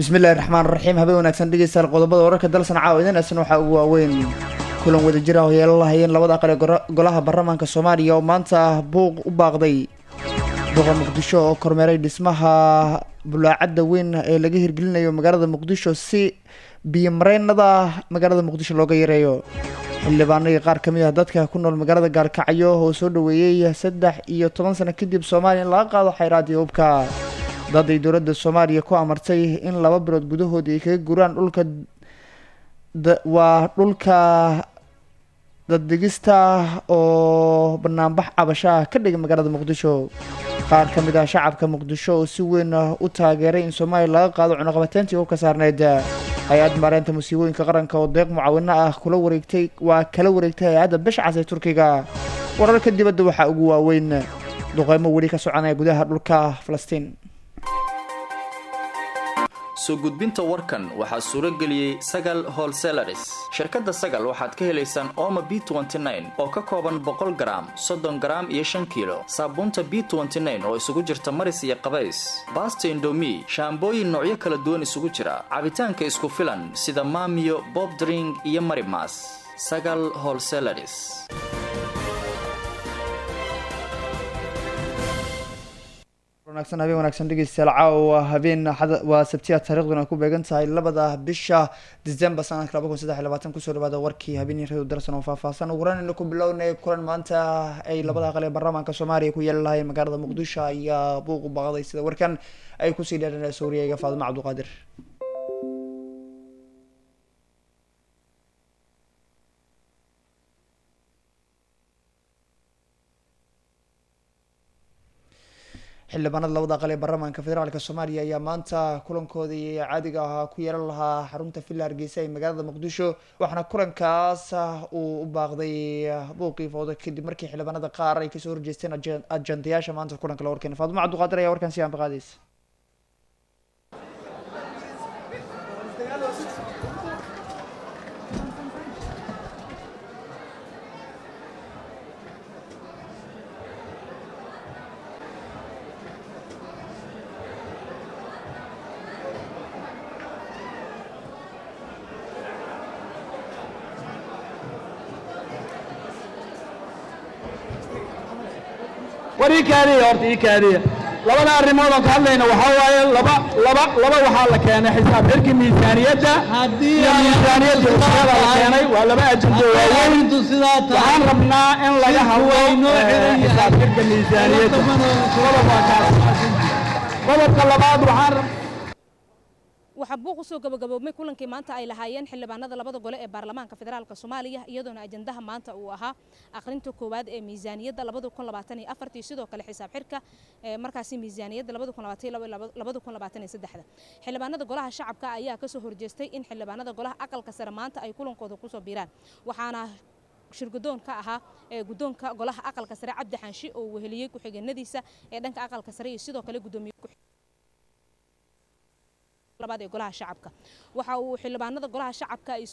bismillahi raxmaan raxiim habeen wanaagsan dhegeystayaal qodobada wararka dalsan caawa idinaysan waxaa ugu waaweyn kulan wadajir ah oo yeelo lahayeen labada aqal ee golaha baarlamaanka soomaaliya oo maanta buuq u baaqday duqa muqdisho oo kormeeray dhismaha bulaacadda weyn ee laga hirgelinayo magaalada muqdisho si biyomareynada magaalada muqdisho looga yareeyo xildhibaanadii qaar ka mid ah dadka ku nool magaalada gaalkacyo oo soo dhaweeyey saddex iyo toban sano kadib soomaaliya in laga qaado xayraadii hubka dad ay dowladda soomaaliya ku amartay in laba bilood gudahood ay kaga guraan dhulka waa dhulka daddegista oo banaanbax cabasho ah ka dhigay magaalada muqdisho qaar ka mid ah shacabka muqdisho oo si weyn u taageeray in soomaaliya laga qaado cunuqabateyntii hubka saarneyd hay-ad maareynta musiibooyinka qaranka oo deeq mucaawino ah kula wareegtay waa kala wareegtay hay-adda bishcas ee turkiga wararka dibadda waxaa ugu waaweyn duqeymo weli ka soconaya gudaha dhulka falastiin soo gudbinta warkan waxaa suuro geliyey sagal holselaris shirkadda sagal waxaad ka helaysaan ooma b oo ka kooban boqol garaam soddon garaam iyo shan kiilo saabuunta b oo isugu jirta maris iyo qabays baasta indomi shaambooyin noocyo kala duwan isugu jira cabitaanka isku filan sida maamiyo bob dring iyo marimas sagal holselaris wanaagsan habeen wanaagsan dhegeystayaal caawa habeen waa sabtiya taariikhduna ku beegan tahay labada bisha december sanadka laba kun saddex iyo labaatan kusoo dhawaada warkii habeenii radio darsan oo faahfaahsan ugu horeynayna ku bilownay kulan maanta ay labada aqal ee baarlamaanka soomaaliya ku yeeli lahayn magaalada muqdisho ayaa buuq u baaqday sida warkan ay kusii dheeranayso wariyayga faadimo cabduqaadir xildhibaanada labada aqal ee baarlamaanka federaalk soomaaliya ayaa maanta kulankoodii caadiga ahaa ku yeelan lahaa xarunta villa hargeysa ee magaalada muqdisho waxaana kulankaas uu u baaqday buuqii fooda kadib markii xildhibaanada qaar ay kasoo horjeesteen ajandayaasha maanta kulanka la warkeena faadimo cabduqaadir ayaa warkan si aanbaqaadeysa war ii kaadiya horta ii kaadiya labada arrimood aan ka hadlayna waxaa waaye laba laba laba waxaa la keenay xisaab xirkii miisaaniyadda iyo miisaaniyadda usrada la keenay waa laba ajendo waaweyn waxaan rabnaa in laga hadlo xisaab xirka miisaaniyadda qodob waa kaas qodobka labaad waxaan waxaa buuq usoo gabagaboobmay kulankii maanta ay lahaayeen xildhibaanada labada gole ee baarlamaanka federaalk soomaaliya iyadoona ajandaha maanta uu ahaa akhrinta koowaad ee miisaaniyadda sidoo kale xisaab xirka markaasi miisaaniyadda xildhibaanada golaha shacabka ayaa kasoo horjeestay in xildhibaanada golaha aqalka sare maanta ay kulankooda kusoo biiraan waxaana shirgudoon ka ahaa ee guddoonka golaha aqalka sare cabdi xanshi oo weheliyey ku-xigeenadiisa ee dhanka aqalka sare iyo sidoo kale gudoomiye ee golaha shacabka waxa uu xildhibaanada golaha shacabka ay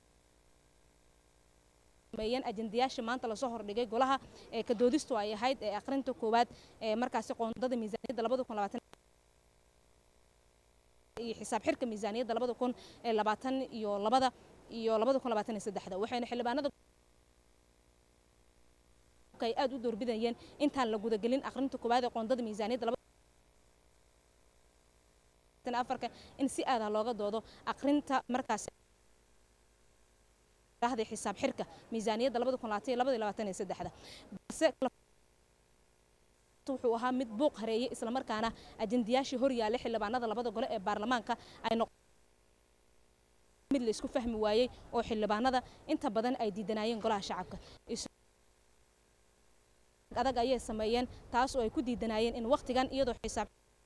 ishormeeyeen ajandayaasha maanta lasoo hordhigay golaha ee kadoodistu ay ahayd ee akhrinta koowaad ee markaasi qoondada miisaaniyadda labada kun labaatan iyo xisaab xirka miisaaniyadda labada kun ee labaatan iyo labada iyo labada kun labaatan iyo saddexda waxayna xildhibaanada ay aad u doorbidayeen intaan la gudagelin akhrinta koowaad ee qoondada miisaaniyadda afarka in si aada looga doodo akhrinta markaas xisaab xirka miisaaniyadda labada kun labaatan iyo labada iyo labaatan iyo saddexda balse wuxuu ahaa mid buuq hareeyay islamarkaana ajandayaashii hor yaallay xildhibaanada labada gole ee baarlamaanka ay noq mid la isku fahmi waayey oo xildhibaanada inta badan ay diidanaayeen golaha shacabka adag ayay sameeyeen taas oo ay ku diidanaayeen in wakhtigan iyadoo xisaab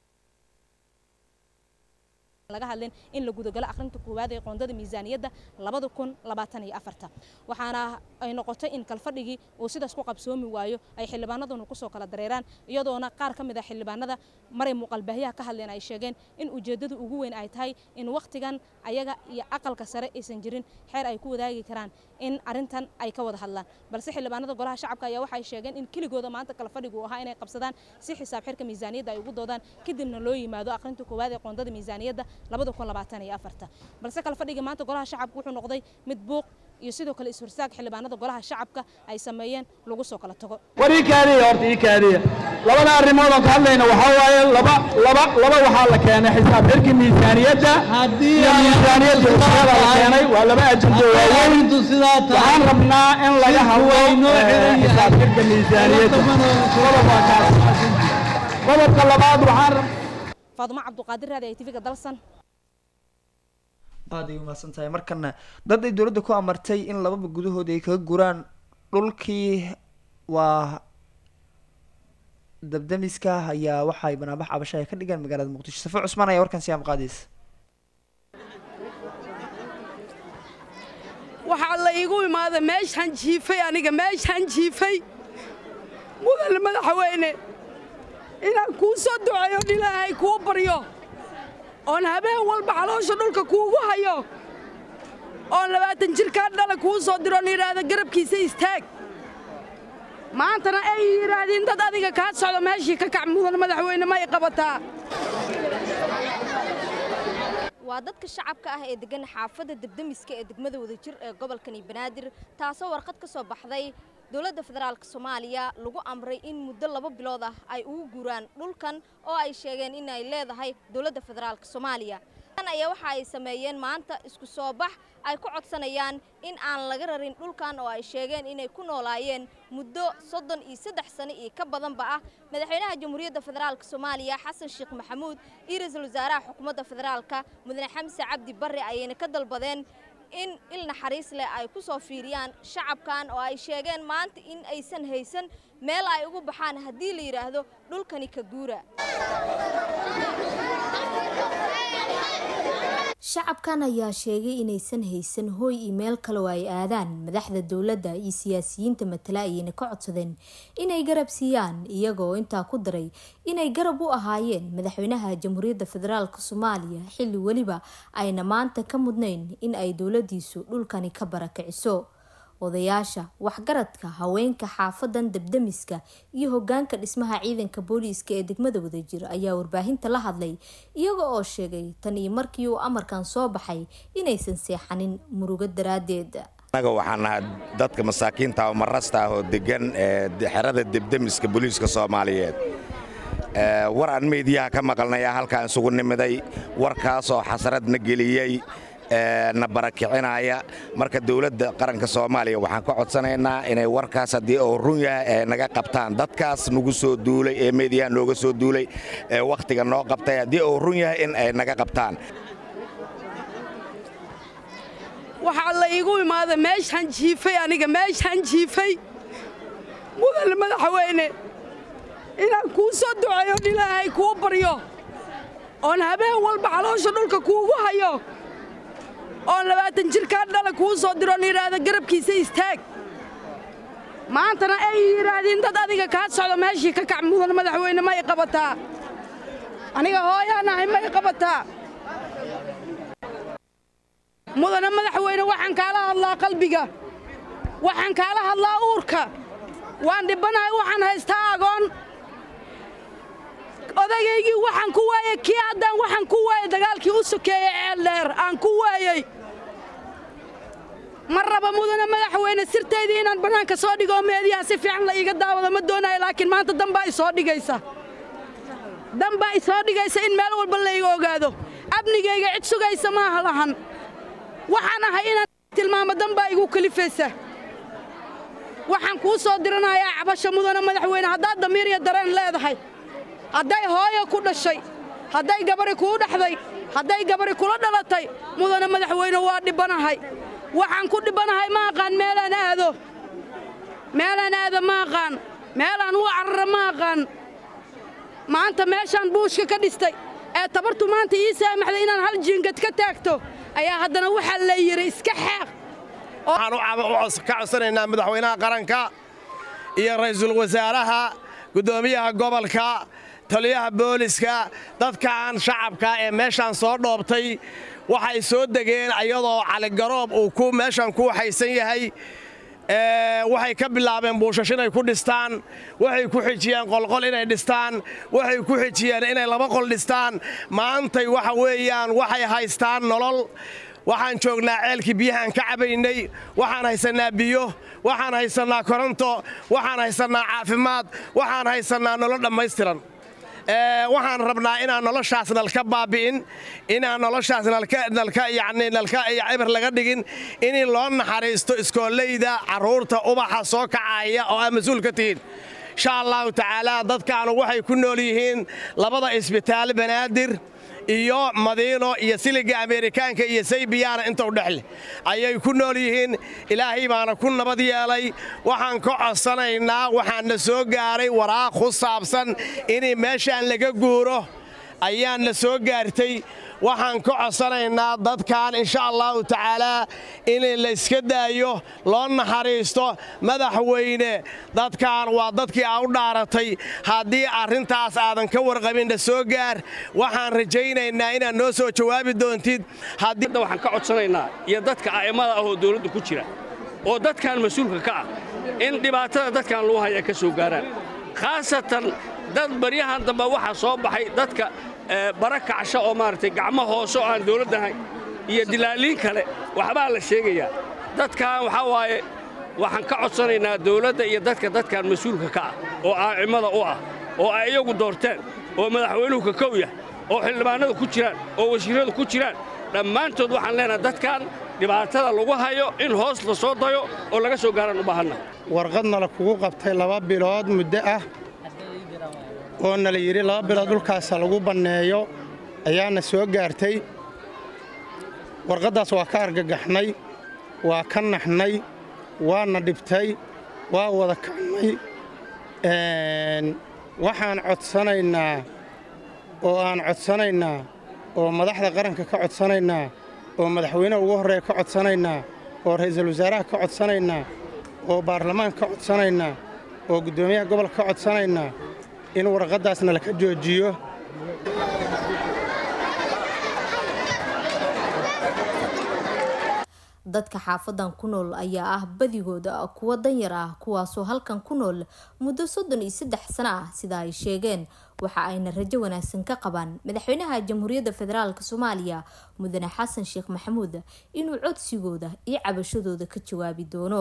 laga hadlin in la gudagalo akhrinta koowaad ee qoondada miisaaniyadda labada kun labaatan iyo afarta waxaana ay noqotay in kalfadhigii uu sidaas ku qabsoomi waayo ay xildhibaanaduna kusoo kala dareeraan iyadoona qaar ka mid a xildhibaanada maray muuqaalbaahyaha ka hadleen ay sheegeen in ujeeddada ugu weyn ay tahay in wakhtigan ayaga iyo aqalka sare aysan jirin xeer ay ku wadaagi karaan in arrintan ay ka wada hadlaan balse xildhibaanada golaha shacabka ayaa waxay sheegeen in keligooda maanta kalfadhigu ahaa inay qabsadaan si xisaab xirka miisaaniyadda ay ugu doodaan kadibna loo yimaado akhrinta koowaad ee qoondada miisaaniyadda labada kun labaatan iyo afarta balse kala fadhigii maanta golaha shacabka wuxuu noqday mid buuq iyo sidoo kale is-horsaag xildhibaanada golaha shacabka ay sameeyeen lagu soo kala tago war ii kaadiya horta ii kaadiya labada arrimood aan ka hadlayna waxaa waaye laba laba laba waxaa la keenay xisaab xirkii miisaaniyadda iyo miisaaniyadda ushada la keenay waa laba ajendo waaweyn waxaan rabnaa in laga hadlo eh, xisaab xirka miisaaniyadda qodob waa kaas qodobka labaad waxaan rab- faadumo cabduqaadir raadi ay tv-ga dalsan aad ay umahadsan tahay markana dad ay dowladda ku amartay in lababa gudahood ay kaga guraan dhulkii waa dabdamiska ayaa waxay banaabax cabasho ay ka dhigaan magaalada muqdisho safo cusmaan ayaa warkan siyaam qaadaysa waxaa la iigu imaaday meeshaan jiifay aniga meeshaan jiifay mudane madaxweyne inaan kuu soo duceeyo on ilaahay kuu baryo oon habeen walba caloosha dhulka kuugu hayo oon labaatan jirkaa dhala kuu soo diro on yidhaahdo garabkiisa istaag maantana ay yidhaahdeen dad adiga kaa socdo meeshii ka kac mudane madaxweyne ma i qabataa waa dadka shacabka ah ee degan xaafadda debdemiska ee degmada wadajir ee gobolkani banaadir taasoo warqad ka soo baxday dowladda federaalk soomaaliya lagu amray in muddo laba bilood ah ay ugu guuraan dhulkan oo ay sheegeen in ay leedahay dowladda federaalk soomaaliya tan ayaa waxa ay sameeyeen maanta isku soo bax ay ku codsanayaan in aan laga rarin dhulkan oo ay sheegeen inay ku noolaayeen muddo soddon iyo saddex sano iyo ka badanba ah madaxweynaha jamhuuriyadda federaalk soomaaliya xasan sheekh maxamuud iyo ra-iisul wasaaraha xukuumadda federaalka mudane xamse cabdi barre ayayna ka dalbadeen in il naxariis leh ay ku soo fiiriyaan shacabkan oo ay sheegeen maanta in aysan haysan meel ay ugu baxaan haddii la yidhaahdo dhulkani ka guura shacabkan ayaa sheegay inaysan haysan hooy iyo meel kale oo ay aadaan madaxda dowladda iyo siyaasiyiinta matala ayayna ka codsadeen inay garab siiyaan iyagoo intaa ku daray inay garab u ahaayeen madaxweynaha jamhuuriyadda federaalk soomaaliya xilli weliba ayna maanta ka mudnayn in ay dowladiisu dhulkani ka barakiciso odayaasha waxgaradka haweenka xaafadan debdemiska iyo hogaanka dhismaha ciidanka booliiska ee degmada wadajir ayaa warbaahinta la hadlay iyaga oo sheegay tan iyo markii uu amarkan soo baxay inaysan seexanin murugo daraadeed anaga waxaan nahay dadka masaakiinta oo marasta ah oo degan ee xerada debdemiska booliiska soomaaliyeed Ee, war aan meediyaha ka maqalnaya halkaan isugu nimiday warkaasoo xasradna geliyey ee, na barakicinaya marka dowladda qaranka soomaaliya waxaan ka codsanaynaa inay warkaas haddii uu run yahay ay naga qabtaan dadkaas nagu soo duulay ee meediyaha nooga soo duulay ee wakhtiga noo qabtay haddii uu run yahay in ay naga qabtaan waxaa la iigu imaaday meeshaan jiifay aniga meeshaan jiifay mudane madaxweyne inaan kuu soo duceeyo on ilaahay kuu baryo oon habeen walba caloosha dhulka kuugu hayo oon labaatan jirkaa dhala kuu soo diro on yidhaahdo garabkiisa istaag maantana ay yidhaahdeen dad adiga kaa socdo meeshii ka kac mudane madaxweyne ma i qabataa aniga hooyaan ahay ma i qabataa mudane madaxweyne waxaan kaala hadlaa qalbiga waxaan kaala hadlaa uurka waan dhibanahay waxaan haystaa agoon odayaygii waxaan ku waayey kii haddaan waxaan ku waayey dagaalkii u sokeeyey ceeldheer aan ku waayey ma raba mudane madaxweyne sirtaydii inaan bannaanka soo dhigo oo meediyaha si fiican la iiga daawado ma doonayo laakiin maanta danbaa isoo dhigaysa danbaa isoo dhigaysa in meel walba layga ogaado amnigayga cid sugaysa maaha lahan waxaan ahay inaan tilmaamo danbaa igu kalifaysa waxaan kuu soo diranayaa cabasho mudane madaxweyne haddaad damiir iyo dareen leedahay hadday hooyo ku dhashay hadday gabari kuu dhaxday hadday gabari kula dhalatay mudane madaxweyne waa dhibbanahay waxaan ku dhibbanahay ma aqaan meelaan aado meelaan aado ma aqaan meelaan u carara ma aqaan maanta meeshaan buushka ka dhistay ee tabartu maanta ii saamaxday inaan hal jiingad ka taagto ayaa haddana waxaa la yidhi iska xeeq waxaan u cab- u cos- ka codsanaynaa madaxweynaha qaranka iyo ra'iisul wasaaraha guddoomiyaha gobolka taliyaha booliska dadkaan shacabka ee meeshaan soo dhoobtay waxay soo degeen ayadoo caligaroob uu ku meeshaan ku waxaysan yahay waxay ka bilaabeen buushash inay ku dhistaan waxay ku xijiyeen qolqol inay dhistaan waxay ku xijiyeen inay laba qol dhistaan maantay waxa weeyaan waxay haystaan nolol waxaan joognaa ceelkii biyahaan ka cabaynay waxaan haysannaa biyo waxaan haysannaa koronto waxaan haysannaa caafimaad waxaan haysannaa nolol dhammaystiran waxaan rabnaa inaan noloshaas nalka baabi'in inaan noloshaas nalka yacni nalka cibir laga dhigin in loo naxariisto iskoollayda carruurta ubaxa soo kacaya oo aa mas-uul ka tihiin insha allahu tacaala dadkaanu waxay ku nool yihiin labada isbitaal banaadir iyo madiino iyo siliga ameerikaanka iyo saybiyaana inta u dhexleh ayay ku nool yihiin ilaahay baana ku nabad yeelay waxaan ka codsanaynaa waxaanna soo gaaray waraaq ku saabsan in meeshaan laga guuro ayaanna soo gaartay waxaan ka codsanaynaa dadkan insha allahu tacaalaa in layska daayo loo naxariisto madaxweyne dadkan waa dadkii aa u dhaaratay haddii arrintaas aadan ka warqabinna soo gaar waxaan rajaynaynaa inaad noo soo jawaabi doontid waxaan ka codsanaynaa iyo dadka a'immada ah oo dawladda ku jira oo dadkan mas-uulka ka ah in dhibaatada dadkan lagu haya ka soo gaaraan khaasatan dad baryahan dambe waxaa soo baxay dadka bara kacsha oo maaragtay gacmo hoose oo aan dawladdahayn iyo dilaaliin kale waxbaa la sheegayaa dadkan waxaa waaye waxaan ka codsanaynaa dawladda iyo dadka dadkan mas-uulka ka ah oo a'immada u ah oo ay iyagu doorteen oo madaxweynuhu ka kow yah oo xildhibaanadu ku jiraan oo wasiirradu ku jiraan dhammaantood waxaan leenahay dadkan dhibaatada lagu hayo in hoos la soo dayo oo laga soo gaaraan u baahanna warqadna la kugu qabtay laba bilood muddo ah oo nala yidhi laba bilood dhulkaasa lagu banneeyo ayaana soo gaartay warqaddaas waa ka argagaxnay waa ka naxnay waana dhibtay waa wada kacnay waxaan codsanaynaa oo aan codsanaynaa oo madaxda qaranka ka codsanaynaa oo madaxweynaha ugu horreeya ka codsanaynaa oo ra'iisul wasaaraha ka codsanaynaa oo baarlamaanka ka codsanaynaa oo guddoomiyaha gobolka ka codsanaynaa in warqaddaasna laka joojiyo dadka xaafadan ku nool ayaa ah badigooda kuwa danyar ah kuwaasoo halkan ku nool muddo soddon iyo saddex sano ah sida ay sheegeen waxa ayna rajo wanaagsan ka qabaan madaxweynaha jamhuuriyadda federaalk soomaaliya mudane xasan sheekh maxamuud inuu codsigooda iyo cabashadooda ka jawaabi doono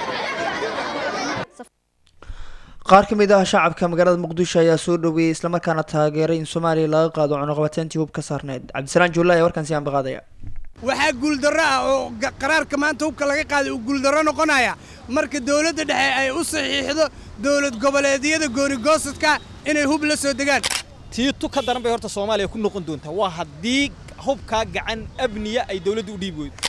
qaar ka mid ah shacabka magaalada muqdisho ayaa soo dhaweeyey islamarkaana taageeray in soomaaliya laga qaado cunuqabateyntii hub ka saarneyd cabdisalaan juulla ayaa warkaan sii ambaqaadaya waxaa guuldarro ah oo qaraarka maanta hubka laga qaaday uu guuldarro noqonaya marka dawladda dhexe ay u saxiixdo dawlad goboleedyada goonigoosadka inay hub la soo degaan tiitu ka daran bay horta soomaaliya ku noqon doontaa waa haddii hubkaa gacan abniya ay dawladdu u dhiibi weydo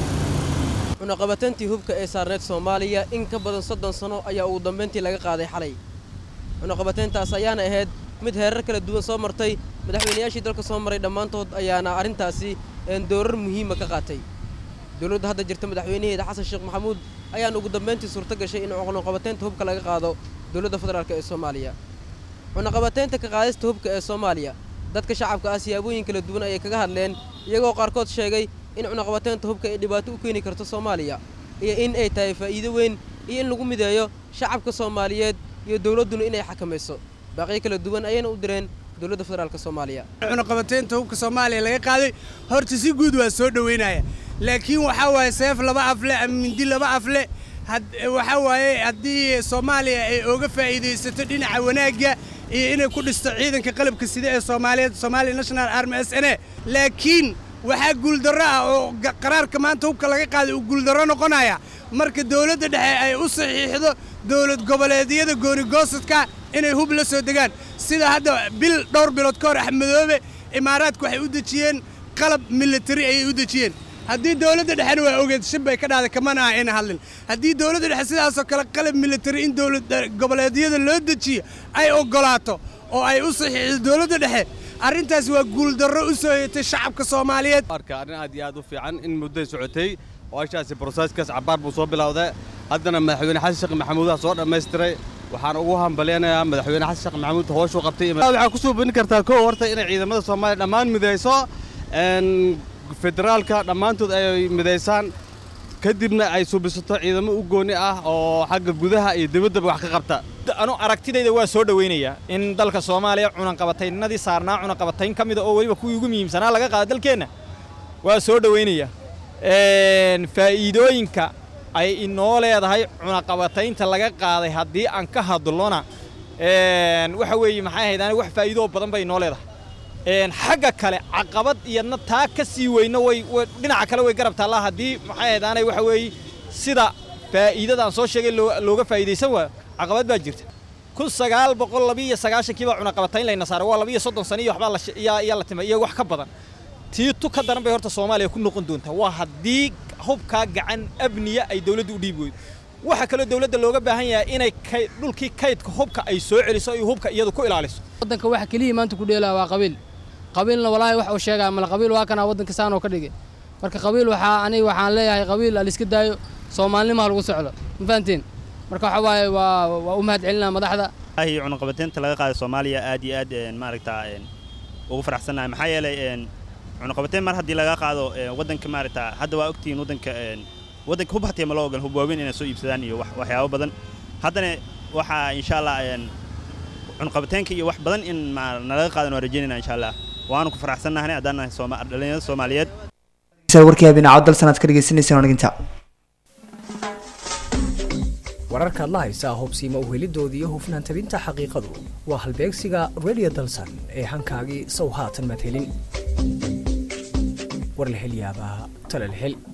cunaqabatantii hubka ee saarneyd soomaaliya in ka badan soddon sano ayaa ugu dambayntii laga qaaday xalay cunaqabateyntaas ayaana ahayd mid heerar kala duwan soo martay madaxweynayaashii dalka soo maray dhammaantood ayaana arrintaasi doorar muhiima ka qaatay dowladda hadda jirta madaxweynaheeda xasan sheekh maxamuud ayaana ugu dambayntii suurto gashay in cunaqabateynta hubka laga qaado dowladda federaalk ee soomaaliya cunaqabateynta ka qaadista hubka ee soomaaliya dadka shacabka ah siyaabooyin kala duwan ayay kaga hadleen iyagoo qaarkood sheegay in cunaqabateynta hubka ay dhibaato u keeni karto soomaaliya iyo in ay tahay faa'iido weyn iyo in lagu mideeyo shacabka soomaaliyeed iyo dowladduna inay xakamayso baaqiyo kala duwan ayayna u direen dowladda federaalk soomaaliya cunaqabateynta hubka soomaaliya laga qaaday horta si guud waa soo dhoweynaya laakiin waxaa waaye seef laba afle ama mindi laba afle waxaa waaye haddii soomaaliya ay oga faa'iidaysato dhinaca wanaagga iyo inay ku dhisto ciidanka qalabka sida ee soomaaliyeed soomaaliya national army s n a laakiin waxaa guuldarro ah oo qaraarka maanta hubka laga qaaday uu guuldarro noqonaya marka dawladda dhexe ay u saxiixdo dawlad goboleedyada goonigoosadka inay hub la soo degaan sida hadda bil dhowr bilood ka hor axmedoobe imaaraadku waxay u dejiyeen qalab militari ayay u dejiyeen haddii dawladda dhexena waa ogeed shib bay ka dhahday kamana ah ayna hadlin haddii dawladda dhexe sidaasoo kale qalab militari in dawlad goboleedyada loo dejiyo ay oggolaato oo ay u saxiixdo dawladda dhexe arrintaas waa guuldarro u soo yeetay shacabka soomaaliyeed arka arrin aad iyo aad u fiican in mudday socotay oo ashaasi broseeskaas cabbaar buu soo bilowday haddana madaxweyne xasan sheekh maxamuudaa soo dhammaystiray waxaan ugu hambalyanayaa madaxweyne xasan sheekh maxamuud hooshuu qabtay waxaa ku soo bini kartaa kow horta inay ciidamada soomaaliya dhammaan midayso federaalka dhammaantood ay midaysaan kadibna ay subisato ciidamo u gooni ah oo xagga gudaha iyo dibaddaba wax ka qabta anu aragtidayda waa soo dhowaynayaa in dalka soomaaliya cunaqabataynadii saarnaa cunaqabatayn ka mida oo weliba kuwii ugu muhiimsanaa laga qaada dalkeenna waa soo dhowaynayaa faa'iidooyinka ay inoo leedahay cunaqabataynta laga qaaday haddii aan ka hadlona waxa weeye maxay ahayd ani wax faa'iidoo badan bay inoo leedahay xagga kale caqabad iyadna taa ka sii weyno way dhinaca kale way garab taallaa haddii maxay ahayd aanay waxa weeye sida faa'iidadaan soo sheegay looga faa'iidaysan waayo caqabad baa jirta kun sagaal boqol labiiyo sagaashankii baa cunaqabatayn layna saaray waa labiiyo soddon sano iyo waxbaa yaa la timay iyo wax ka badan tii tu ka daran bay horta soomaaliya ku noqon doontaa waa haddii hubkaa gacan abniya ay dawladdu u dhiibi weydo waxaa kaloo dawladda looga baahan yahay inay dhulkii kaydka hubka ay soo celiso iyo hubka iyadu ku ilaaliso waddanka waxa keliya maanta ku dheelaa waa qabiil qabiilna walaahi wax uu sheegaa male qabiil waa kanaa waddanka saanoo ka dhigay marka qabiil waxaa aniga waxaan leeyahay qabiil aliska daayo soomaalnimo ha lagu socdo ma fahantiin marka waxa waaye waa waa u mahad celinaa madaxda ahi cunaqabateynta laga qaaday soomaaliya aad iyo aad maaragta ugu faraxsannahay maxaa yeelay cunaqabateyn mar haddii laga qaado waddanka maaragta hadda waa ogtihiin waddanka waddanka hub hatii ma loo ogolan hub waaweyn inay soo iibsadaan iyo waxyaabo badan haddana waxaa insha allah cunaqabateenka iyo wax badan in nalaga qaadan waa rajeynayna insha allah waanu ku faraxsannahay haddaan nahay dhalinyarada soomaaliyeed warkii habeenacad dal sanaad ka dhegeysaneysaan aniginta wararka adla haysaa hubsiima uhelidoodii iyo hufnaan tabinta xaqiiqadu waa halbeegsiga radio dalsan ee hankaagii sow haatan madhelin war la hel yaabaa tala la hel